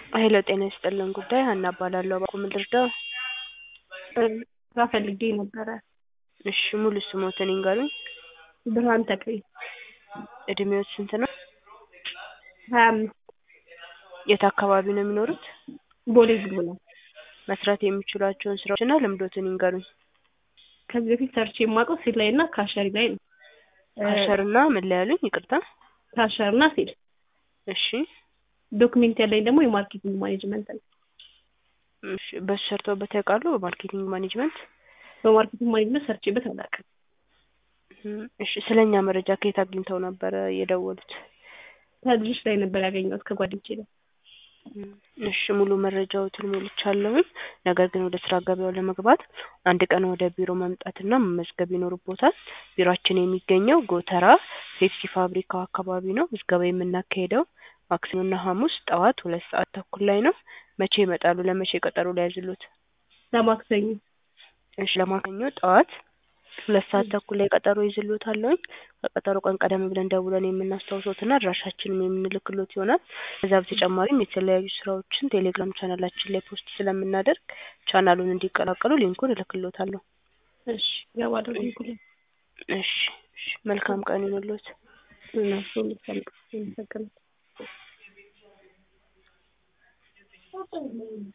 ሄሎ ጤና ይስጥልን ጉዳይ ሀና እባላለሁ እባክዎ ምን ልርዳዎ? ስራ ፈልጌ ነበረ። እሺ ሙሉ ስምዎትን ይንገሩኝ? ብርሃን ተክሌ እድሜዎት ስንት ነው? ሀያ አምስት የት አካባቢ ነው የሚኖሩት? ቦሌ ቡልቡላ መስራት የሚችሏቸውን ስራዎች እና ልምዶትን ይንገሩኝ? ከዚህ በፊት ሰርቼ የማውቀው ሴል ላይ እና ካሸሪ ላይ ነው። ካሸር እና ምን ላይ ያሉኝ ይቅርታ? ካሸር እና ሴል እሺ ዶክሜንት ያለኝ ደግሞ የማርኬቲንግ ማኔጅመንት ነው። እሺ በሱ ሰርተውበት ያውቃሉ በማርኬቲንግ ማኔጅመንት? በማርኬቲንግ ማኔጅመንት ሰርቼበት አላውቅም። እሺ ስለ እኛ መረጃ ከየት አግኝተው ነበረ የደወሉት? ከልጆች ላይ ነበር ያገኘሁት ከጓደኞቼ ላይ። እሺ ሙሉ መረጃዎትን ሞልቻለሁኝ። ነገር ግን ወደ ስራ ገበያው ለመግባት አንድ ቀን ወደ ቢሮ መምጣትና መመዝገብ ይኖርብዎታል። ቢሮአችን የሚገኘው ጎተራ ፔፕሲ ፋብሪካው አካባቢ ነው። ምዝገባ የምናካሂደው ማክሰኞና ሐሙስ ጠዋት ሁለት ሰዓት ተኩል ላይ ነው። መቼ ይመጣሉ? ለመቼ ቀጠሮ ልያዝልዎት? ለማክሰኞ እሺ ለማክሰኞ ጠዋት ሁለት ሰዓት ተኩል ላይ ቀጠሮ ይዝልዎታለሁኝ። ከቀጠሮ ቀን ቀደም ብለን ደውለን የምናስታውሶትና አድራሻችንም የምንልክሎት ይሆናል። ከዛ በተጨማሪም የተለያዩ ስራዎችን ቴሌግራም ቻናላችን ላይ ፖስት ስለምናደርግ ቻናሉን እንዲቀላቀሉ ሊንኩን እልክልዎታለሁ። እሺ እገባለሁ ሊንኩን። እሺ እሺ መልካም ቀን ይሁንልዎት። እነሱ አመሰግናለሁ።